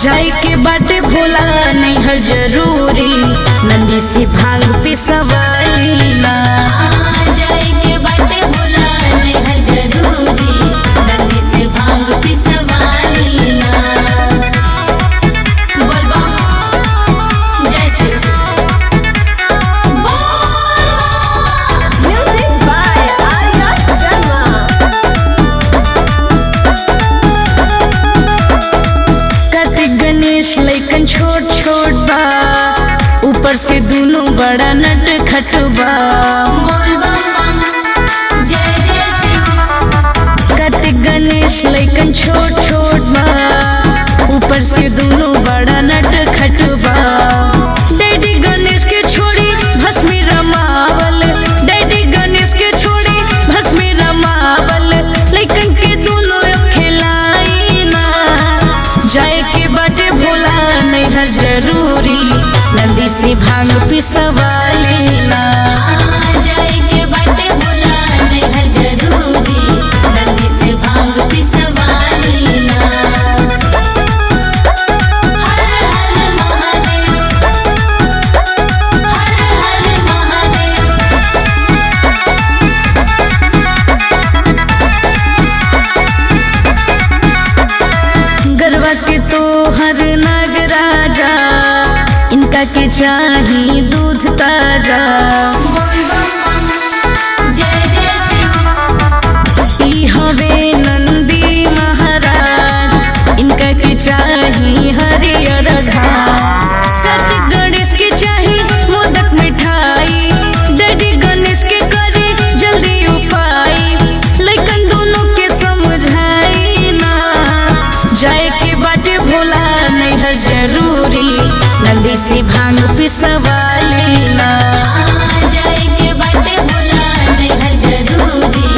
जाए के बाटे भोला नहीं हर जरूरी नंदी से भांग पिसवाली ना जाए के बाटे भोला नेहर जरूरी नदी से भांग पिसवाली ना बोल बम जय Shri Music by Arya Sharma. Kartik Ganesh लैकन छोट छोट बा ऊपर से दोनों बड़ा नट खट बा बोल बम बम जय जय शिव कार्तिक गणेश लैकन छोट छोट बा ऊपर से दोनों बड़ा नट खट बा डैडी गणेश के छोड़ी भस्मी रमावल डैडी गणेश के छोड़ी भस्मी रमावल लैकन के दोनों खिलाई ना जाए के बाटे भोला नहीं हर जरूरी नदी से भांग पिसवाली ना जाए के बाटे भोला नेहर जरूरी नदी से भांग पिसवाली ना हर हर महादेव हर हर महादेव गरबा के तो हर नाग राजा इनका के चाही दूध ताजा जय जय शिव ई हवे नंदी महाराज इनका के चाही हरियर घास कार्तिक गणेश के चाही मोदक मिठाई डैडी गणेश के करे जल्दी उपाय लेकिन दोनों के समझाई ना जाए के बाटे भोला नहीं हर जरूरी नदी से भांग पिसवाली ना जाए के बाटे भोला नेहर जरूरी